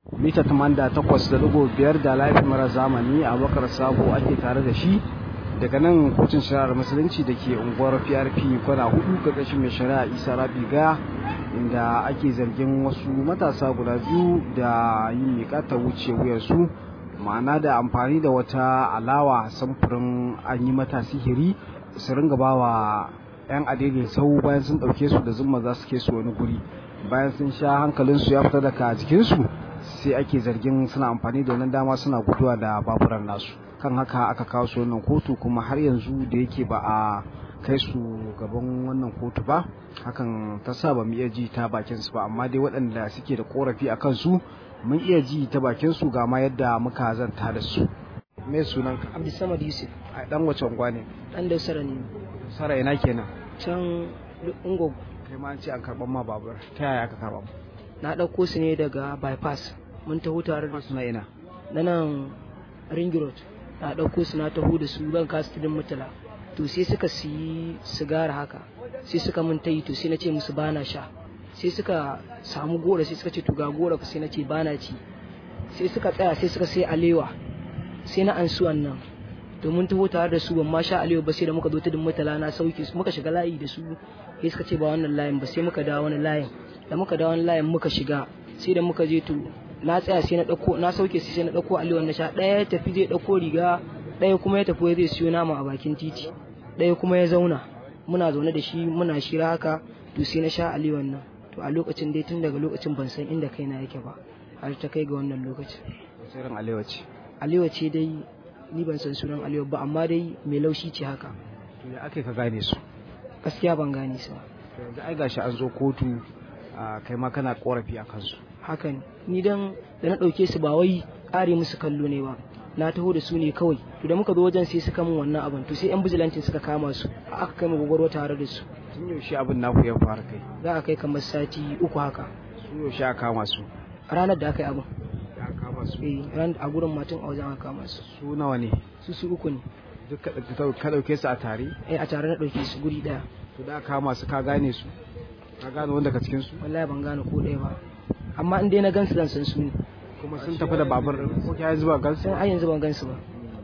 mita 88.5 da laifin mara zamani a bakar sabo ake tare da shi daga nan kotun shari'ar musulunci da ke unguwar prp kwana hudu karkashin mai shari'a isa rabiga inda ake zargin wasu matasa guda biyu da yin miƙa ta wuce wuyarsu ma'ana da amfani da wata alawa samfurin an yi mata sihiri su ringa ba wa 'yan adede sau bayan sun ɗauke su da zumma za su ke su wani guri bayan sun sha hankalinsu ya fita daga jikinsu sai ake zargin suna amfani da wannan dama suna guduwa da baburan nasu kan haka aka kawo su wannan kotu kuma har yanzu da yake ba a kai su gaban wannan kotu ba hakan ta sa ba mu iya ji ta bakin su ba amma dai waɗanda suke da korafi a kansu mun iya ji ta bakin su ga ma yadda muka zanta da su me sunan ka Abdulsamad Yusuf a dan wace unguwa ne dan Dausara ne sara ina kenan can Ungogo kai ma an ce an karban ma babur ta yaya aka karba na ɗauko su ne daga bypass mun taho tare da su na ina na nan ring road na ɗauko su na taho da su ban kasu tudun mutala to sai suka siyi sigara haka sai suka mun tayi to sai na ce musu bana sha sai suka samu gora sai suka ce to ga gora fa sai na ce bana ci sai suka tsaya sai suka sai alewa sai na ansu wannan to mun taho tare da su ban ma sha alewa ba sai da muka zo tudun mutala na sauke su muka shiga layi da su sai suka ce ba wannan layin ba sai muka dawo wani layin da muka dawo wani layin muka shiga sai da muka je to na tsaya sai na dauko na sauke sai sai na dauko aliwan na sha daya ya tafi zai dauko riga daya kuma ya tafi zai siyo nama a bakin titi daya kuma ya zauna muna zaune da shi muna shira haka to sai na sha aliwan nan to a lokacin dai tun daga lokacin ban san inda kaina yake ba har ta kai ga wannan lokacin sirrin alewa ce aliwa ce dai ni ban san sunan aliwa ba amma dai mai laushi ce haka to ya ake ka gane su gaskiya ban gane su ba to yanzu ai gashi an zo kotu kai ma kana korafi a kansu hakan ni dan da na ɗauke su ba wai ƙare musu kallo ne ba na taho da su ne kawai to da muka zo wajen sai suka min wannan abin to sai yan bijilantin suka kama su aka kai mu gogoro tare da su tun yaushe abin naku ya fara kai za a kai kamar sati uku haka su yaushe aka kama su ranar da aka yi abin ya kama su eh ran a gurin matan a wajen aka kama su su nawa ne su su uku ne duk ka dauke su a tare eh a tare na ɗauke su guri ɗaya to da aka kama su ka gane su ka gane wanda ka cikin su wallahi ban gane ko ɗaya ba amma in dai na gansu zan san su ne kuma sun tafi da babur din ko kai yanzu ba gansu sai har yanzu ban gansu ba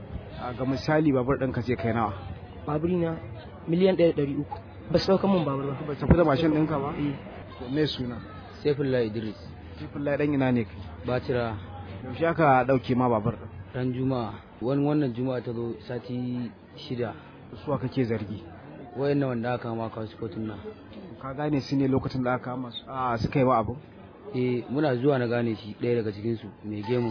a ga misali babur din ka ce kai nawa baburi na miliyan ɗaya da ɗari uku ba su ɗauka min babur ba ba tafi da mashin ɗinka ba eh to me suna Saifullah Idris Sifillah dan ina ne kai Bacira yaushe aka dauke ma babur din ran Juma'a wani wannan Juma'a ta zo sati shida su kake zargi wayannan wanda aka kama ka su kotun nan ka gane su ne lokacin da aka kama su a suka yi wa abu eh muna zuwa na gane shi ɗaya daga cikin su mai gemu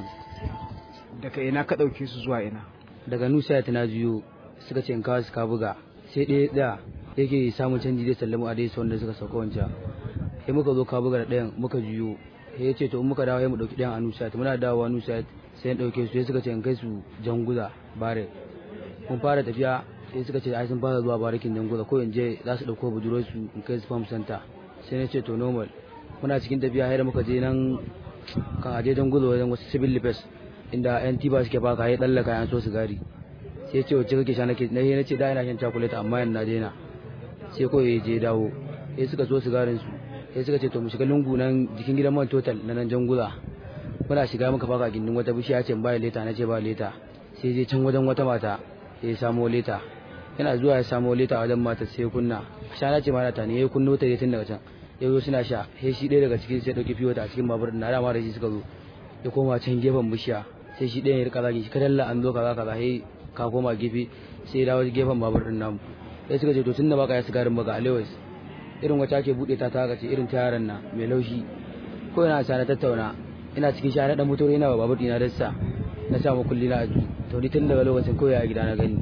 daga ina ka dauke su zuwa ina daga Nusa ta na juyo suka ce in kawo su ka buga sai ɗaya ɗaya yake samun canji zai sallamu a dai wanda suka sauka wancan sai muka zo ka buga da ɗayan muka juyo sai ya ce to in muka dawo ya mu ɗauki ɗayan a Nusa muna dawowa Nusa sai ya ɗauke su sai suka ce in kai su Janguza bare mun fara tafiya sai suka ce ai sun fara zuwa barikin Janguza ko in je za su ɗauko budurwar su in kai su farm center sai na ce to normal muna cikin tafiya har da muka je nan kan aje Janguza wajen wasu civil defense inda yan tiba suke baka ya tsallaka yan so sigari sai ce wacce kake sha nake na na ce da ina shan chocolate amma yan na daina sai ko ya je dawo sai suka so sigarin su sai suka ce to mu shiga lungu nan jikin gidan man total na nan Janguza muna shiga muka baka gindin wata bishiya ce ba leta na ce ba leta sai je can wajen wata mata sai ya samo leta yana zuwa ya samo leta wajen mata sai ya kunna shana ce mata ne ya kunno ta tun daga can ya zo suna sha sai shi ɗaya daga cikin sai ɗauki fiyo a cikin babur na dama da shi suka zo ya koma can gefen bishiya sai shi ɗaya ya rika zagi shi kadalla an zo kaza kaza sai ka koma gefe sai ya dawo gefen babur din namu sai suka ce to tun da baka ya sigarin baka alewais irin wata ake buɗe ta ta ce irin ta yaran na mai laushi ko ina sa na tattauna ina cikin sha na dan motor ina ba babur dina dassa na sa kulli na aji to ni tun daga lokacin koyi a gida na gani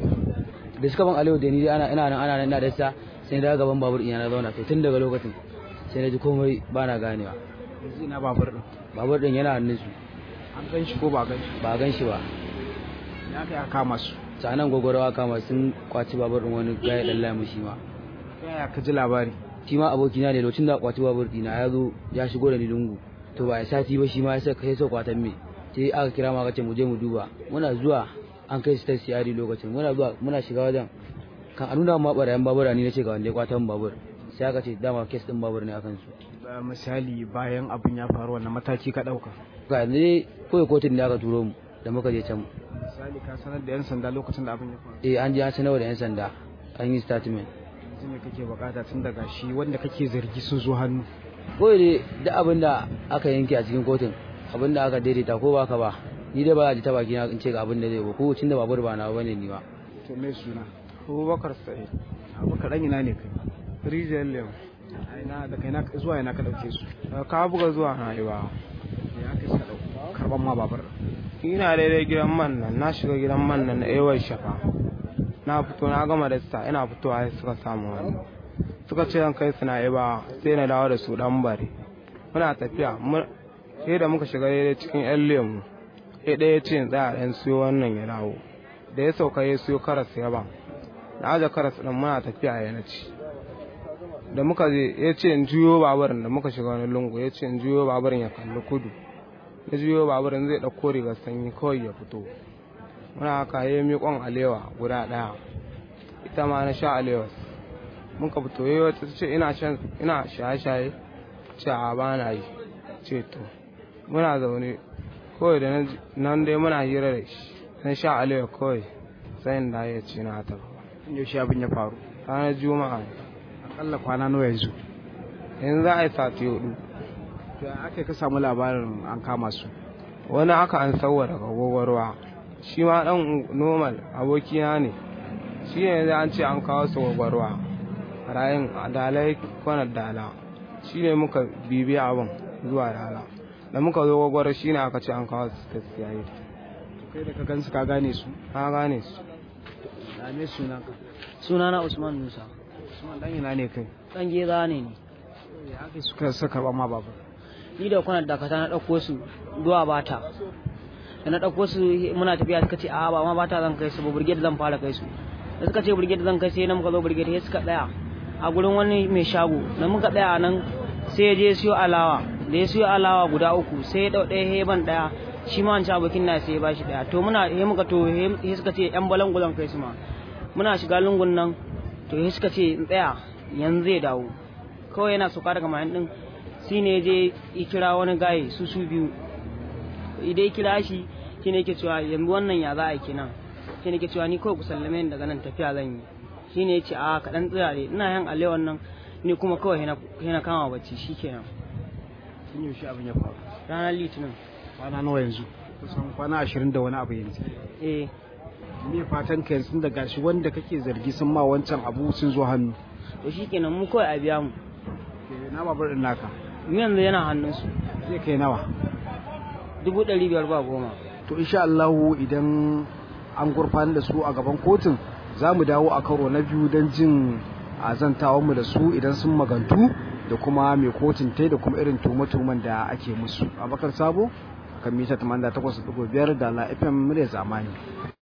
da suka ban alewa da ni ana ina nan ana nan ina dassa sai na gaban babur ina na zauna to tun daga lokacin sai na ji komai ba na ganewa yanzu ina babur din babur din yana hannun su an gan shi ko ba gan shi ba gan shi ba ya kai aka kama su sanan gwagwarawa kama sun kwaci babur din wani gaya dan lamu shi ma ta yaya ka ji labari shi ma abokina ne lokacin da kwaci babur dina ya zo ya shigo da ni lungu to ba ya sati ba shi ma ya sai sai kwatan me sai aka kira ma aka ce mu je mu duba muna zuwa an kai su ta siyari lokacin muna zuwa muna shiga wajen kan a nuna ma barayan babura ni nace ga wanda ya kwatan babur sai aka ce dama kes din babur ne akan su misali bayan abin ya faru wannan mataki ka dauka ga ne kawai kotun da aka turo mu da muka je can misali ka sanar da yan sanda lokacin da abin ya faru eh an je an sanarwa da yan sanda an yi statement yanzu me kake bukata tun daga shi wanda kake zargi sun zo hannu kawai dai duk abin da aka yanke a cikin kotun abin da aka daidaita ko baka ba ni dai ba a ji ta baki na in ce ga abin da zai ba ko cin da babur ba na bane ni ba to me suna abubakar sa'id abubakar dan ina ne kai rijiyar lem a ina da kai na zuwa ina ka dauke su ka buga zuwa na iba ya aka suka dauko karban ma babur ina daidai gidan man nan na shiga gidan man nan na ewar shafa na fito na gama da sa ina fitowa sai suka samu wani suka ce zan kai su na iba sai na dawo da su dan bare muna tafiya sai da muka shiga daidai cikin yan lemu sai ɗaya ce in tsaya ɗan siyo wannan ya dawo da ya sauka ya siyo karas ya ba na aje karas ɗin muna tafiya ya na ci da muka je ya ce in juyo baburin da muka shiga wani lungu ya ce in juyo baburin ya kalli kudu ya juyo baburin zai ɗauko rigar sanyi kawai ya fito muna haka ya yi miƙon alewa guda ɗaya ita ma na sha alewa muka fito ya wata ce ina shan ina shaye-shaye ce a ba na yi ce to muna zaune kawai da nan dai muna hira da shi na sha alewa kawai sai da ya ce na ta yaushe abin ya faru ranar juma'a ne akalla kwana nawa yanzu yanzu za a yi sati hudu to ya aka ka samu labarin an kama su wani aka an sauwa daga gwagwarwa shi ma dan normal abokina ne shi ne yanzu an ce an kawo su gwagwarwa rayin dalai kwanar dala shi ne muka bibi abin zuwa dala da muka zo gwagwarwa shi ne aka ce an kawo su ta siyayi kai da ka gansu ka gane su na gane su da me sunan ka sunana usman musa Usman dan ina ne kai dan geza ne ni ya aka suka suka karban ma babur ni da kwanar dakata na ɗauko su zuwa bata da na ɗauko su muna tafiya suka ce a ba ma bata zan kai su ba brigade zan fara kai su da suka ce brigade zan kai sai na muka zo brigade sai suka tsaya a gurin wani mai shago da muka tsaya nan sai ya je siyo alawa da ya siyo alawa guda uku sai ya dau ɗaya heban ɗaya shi ma wancan abokin na sai ya bashi ɗaya to muna he muka to he suka ce yan balangulan kai su ma muna shiga lungun nan to he suka ce in tsaya yanzu zai dawo kawai yana sauka daga mayan din shi ne je ya kira wani gaye su su biyu idan ya kira shi shi ne ke cewa yanzu wannan ya za a yi kenan shi ne ke cewa ni kawai ku sallame ni daga nan tafiya zan yi shi ne ya ce a kaɗan tsirare ina yan alewan nan ni kuma kawai na kama bacci shi kenan tun yaushe abin ya faru ranar litinin kwana nawa yanzu kusan kwana ashirin da wani abu yanzu eh me fatan ka yanzu da gashi wanda kake zargi sun ma wancan abu sun zo hannu to shi kenan mu kawai a biya mu na babur din naka mu yanzu yana hannunsu zai kai nawa dubu ɗari biyar ba goma to insha Allah idan an gurfanar da su a gaban kotun za mu dawo a karo na biyu don jin mu da su idan sun magantu da kuma mai kotun tai da kuma irin tuhume-tuhumen da ake musu abakar sabo kan mita 88.5 da la fm murya zamani